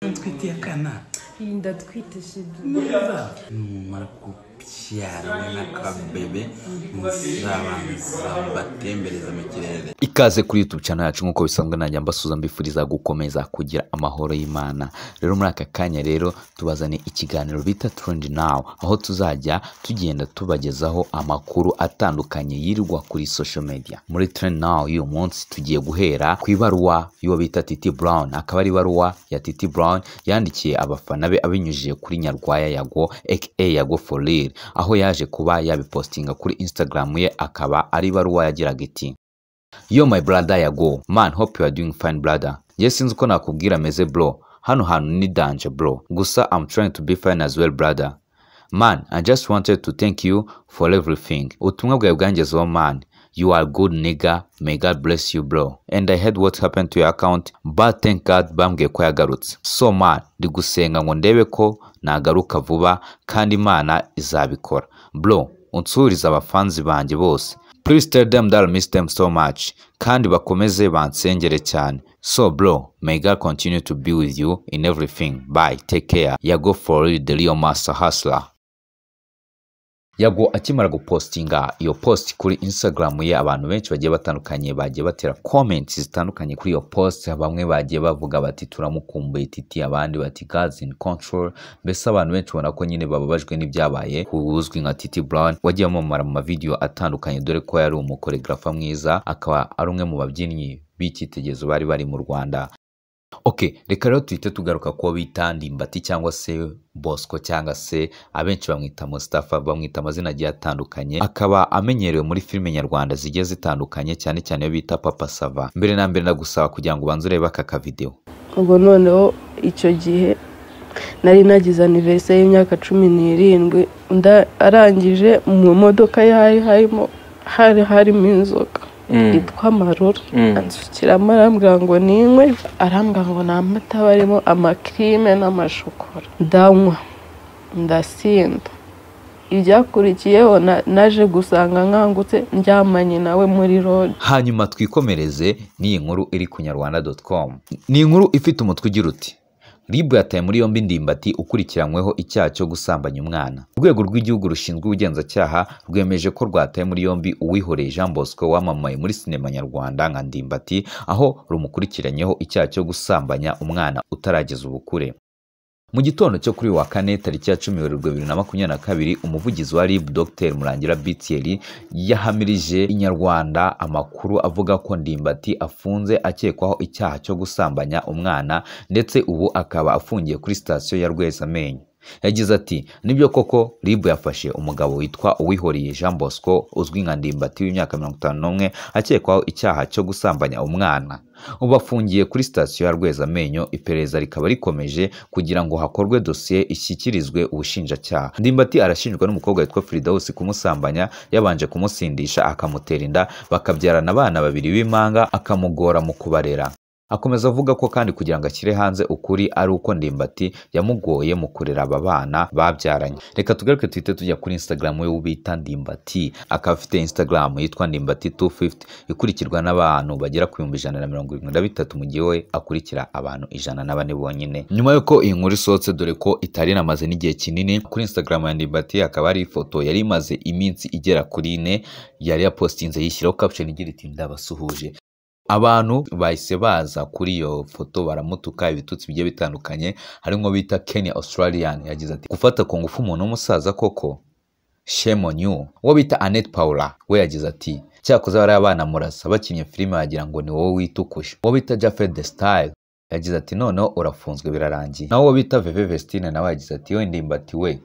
Ntwitiye akana Yirinda twitishije. neza numara kubyara we n'akabebe muzabanza mbatembereza mu kirere ikaze kuri youtube channel yacu nk'uko bisanzwe najya mbasuza mbifuriza gukomeza kugira amahoro y'imana rero muri aka kanya rero tubazane ikiganiro bita trend now aho tuzajya tugenda tubagezaho amakuru atandukanye yirirwa kuri social media muri trend now y'uyu munsi tugiye guhera ku ibaruwa y'uwo bita titi brown akaba ari ibaruwa ya titi brown yandikiye abafana be abinyujije kuri nyarwaya yago aka yago for real aho yaje kuba yabipostinga kuri instagram ye akaba ari ibaruwa yagiraga iti Yo my brother yago man hope you are doing fine brother nge sinzi uko nakubwira meze bro hano hantu ni danje bro gusa I'm trying to be fine as well brother man I just wanted to thank you for everything ubutumwa bwawe bwangezeho man you are good nigga may god bless you bro and i heard what happened to your account but thank god bambwiye ko yagarutse so man ndi gusenga ngo ndebe ko nagaruka vuba kandi imana izabikora bro unsurize abafanzi banjye bose please tell them that I miss them so much kandi bakomeze bansengere cyane so bro may god continue to be with you in everything bye take care yago for real, the real master hustler yago akimara gupostinga iyo post kuri instagram ye abantu benshi bagiye batandukanye bagiye batera comments zitandukanye kuri iyo post bamwe bagiye bavuga bati turamukumbuye titi abandi bati gods in control mbese abantu benshi ubona ko nyine bababajwe n'ibyabaye ku uzwi nka titi brown wagiye amamara mu mavidewo atandukanye dore ko yari umukoregrafa mwiza akaba ari umwe mu babyinnyi b'icyitegererezo bari bari mu rwanda ok reka rero tuhite tugaruka kuwo bita ndimbati cyangwa se bosco cyangwa se abenshi bamwita mustafa bamwita amazina agiye atandukanye akaba amenyerewe muri filime nyarwanda zigiye zitandukanye cyane cyane iyo bita papa sava mbere na mbere ndagusaba kugira ngo ubanze urebe aka kavidewo ubwo noneho icyo gihe nari nagize aniverise y'imyaka cumi n'irindwi nda- arangije mu modoka yari harimo hari harimo inzoga yitwa amarura ansukira arambwira ngo ninywe arambwira ngo ni amata aba arimo amakirime n'amashokora ndanywa ndasinda ibyakurikiyeho na- naje gusanga nkangutse ndyamanye nawe muri rode hanyuma twikomereze n'iyi nkuru iri ku nyarwanda com ni inkuru ifite umutwe ugira uti ribu yataye muri yombi ndimbati ukurikiranyweho icyaha cyo gusambanya umwana urwego rw'igihugu rushinzwe ubugenzacyaha rwemeje ko rwataye muri yombi uwihoreye jean bosco wamamaye muri sinema nyarwanda nka ndimbati aho rumukurikiranyeho icyaha cyo gusambanya umwana utarageza ubukure mu gitondo cyo kuri uyu wa kane tariki ya cumi werurwe bibiri na makumyabiri na kabiri umuvugizi wa rib dr murangira btl yahamirije inyarwanda amakuru avuga ko ndimbati afunze akekwaho icyaha cyo gusambanya umwana ndetse ubu akaba afungiye kuri sitasiyo ya rwezamenyo yagize ati nibyo koko rib yafashe umugabo witwa uwihoriye jean bosco uzwi nka ndimbati w'imyaka mirongo itanu n'umwe akekwaho icyaha cyo gusambanya umwana ubu afungiye kuri sitasiyo ya rwezamenyo iperereza rikaba rikomeje kugira ngo hakorwe dosiye ishyikirizwe ubushinjacyaha ndimbati arashinjwa n'umukobwa witwa firidawusi kumusambanya yabanje kumusindisha akamutera inda bakabyarana abana babiri b'impanga akamugora mu kubarera akomeza avuga ko kandi kugira ngo ashyire hanze ukuri ari uko ndimbati yamugoye mu kurera aba bana babyaranye reka tugaruke tuhite tujya kuri instagram we bita ndimbati akaba afite instagram yitwa ndimbati 250 ikurikirwa n'abantu bagera ku bihumbi ijana na mirongo irindwi na bitatu mu gihe we akurikira abantu ijana na bane bonyine nyuma y'uko iyi nkuru isohotse dore ko itari inamaze n'igihe kinini kuri instagram ya ndimbati hakaba hari ifoto yari imaze iminsi igera kuri ine yari yapostinze yishyiraho caption igira iti ndabasuhuje abantu bahise baza kuri iyo foto baramutuka ibitutsi bigiye bitandukanye harimo bita Kenny Australian yagize ati gufata ku ngufu umuntu w'umusaza koko shame on you uwo bita Annette Paula we yagize ati cyakoze bariya abana murasa bakinnye filime wagira ngo ni wowe witukuje uwo bita Jafet the Style yagize ati noneho urafunzwe birarangiye naho uwo bita Veve Vestine nawe yagize ati we ndimbati we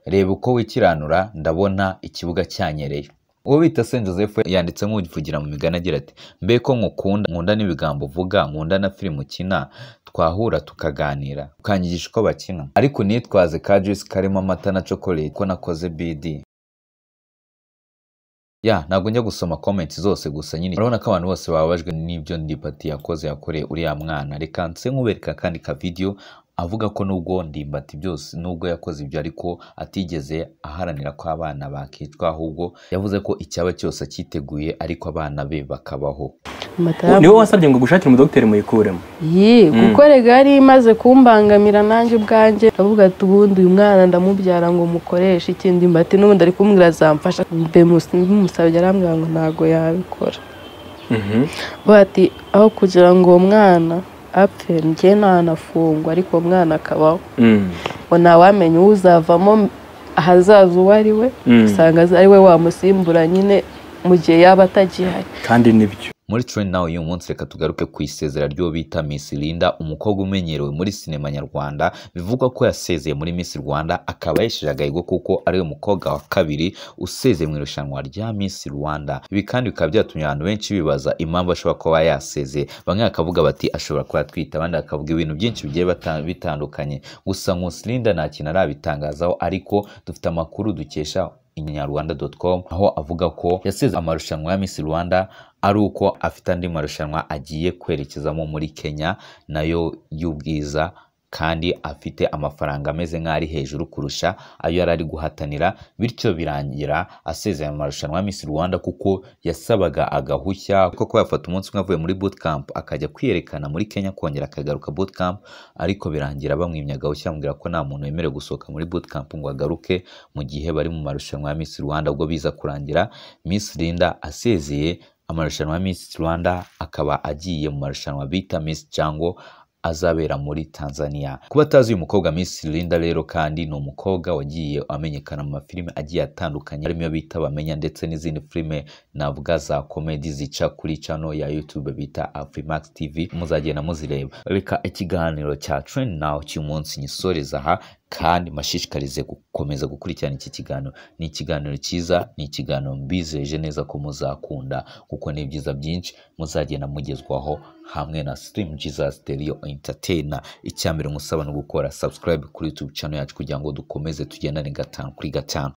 reba uko wikiranura ndabona ikibuga cyanyereye uwo bita Saint Joseph we yanditse nk'uvugira mu migani agira ati mbe ko nkukunda nkunda n'ibigambo uvuga nkunda na filime ukina twahura tukaganira ukanyigisha uko bakina ariko nitwaze ka juice karimo amata na chocolate ko nakoze BD ya ntabwo njya gusoma comments zose gusa nyine urabona ko abantu bose bababajwe n'ibyo ndipati yakoze yakoreye uriya mwana reka nse nkubereka kandi ka video avuga ko nubwo ndimbati byose nubwo yakoze ibyo ariko atigeze aharanira ko abana bakicwa ahubwo yavuze ko icyaba cyose acyiteguye ariko abana be bakabaho amatabu niwe wasabye ngo gushakire umudogiteri muyikuremo ye kuko rega yari imaze kumbangamira nanjye ubwanjye avuga ati ubundi uyu mwana ndamubyara ngo mukoreshe ikindi mbati n'ubundi ari kumubwira azamfasha mbe musi- bimusabye arambwira ngo ntabwo yabikora Mhm. bati aho kugira ngo uwo mwana apfe njye ntanafungwa ariko uwo mwana akabaho Mm. ngo ntawamenya uwo uzavamo ahazaza uwo ari we Mm. usanga ari we wamusimbura nyine mu gihe yaba atagihari kandi nibyo muri Train Now y'uyu munsi reka tugaruke ku isezera ry'uwo bita Miss Linda umukobwa umenyerewe muri sinema nyarwanda bivugwa ko yasezeye muri Miss Rwanda akaba yesheje agahigo kuko ari we mukobwa wa kabiri usezeye mu irushanwa rya Miss Rwanda ibi kandi bikaba byatumye abantu benshi bibaza impamvu ashobora kuba yasezeye bamwe bakavuga bati ashobora kuba atwite abandi bakavuga ibintu byinshi bigiye bata- bitandukanye gusa Nkusi Linda nta kintu arabitangazaho ariko dufite amakuru dukesha inyarwanda.com aho avuga ko yasize amarushanwa ya Miss Rwanda ari uko afite andi marushanwa agiye kwerekezamo muri Kenya nayo y'ubwiza kandi afite amafaranga ameze nk'aho ari hejuru kurusha ayo yari ari guhatanira bityo birangira asezeye mu marushanwa ya Miss Rwanda kuko yasabaga agahushya kuko yafata umunsi umwe avuye muri bootcamp akajya kwiyerekana muri Kenya kongera akagaruka bootcamp ariko birangira bamwimye agahushya bamubwira ko nta muntu wemerewe gusohoka muri bootcamp ngo agaruke mu gihe bari mu marushanwa ya Miss Rwanda ubwo biza kurangira Miss Linda asezeye amarushanwa ya Miss Rwanda akaba agiye mu marushanwa bita Miss Django azabera muri Tanzania. Kuba atazi uyu mukobwa Miss Linda rero kandi ni umukobwa wagiye amenyekana mu mafilime agiye atandukanye harimo iyo bita Bamenya ndetse n'izindi filime navuga za komedi zica kuri channel ya YouTube bita Afrimax TV muzagenda muzireba. Reka ikiganiro cya Trend Now cy'uyu munsi nyisoreza aha kandi mashishikarize gukomeza gukurikirana iki kiganiro ni ikiganiro cyiza ni ikiganiro mbizeje neza ko muzakunda kuko ni ibyiza byinshi muzagenda mugezwaho hamwe na stream jesus stereo entertainer icya mbere musaba no gukora subscribe kuri youtube channel yacu kugira ngo dukomeze tugendane gatanu kuri gatanu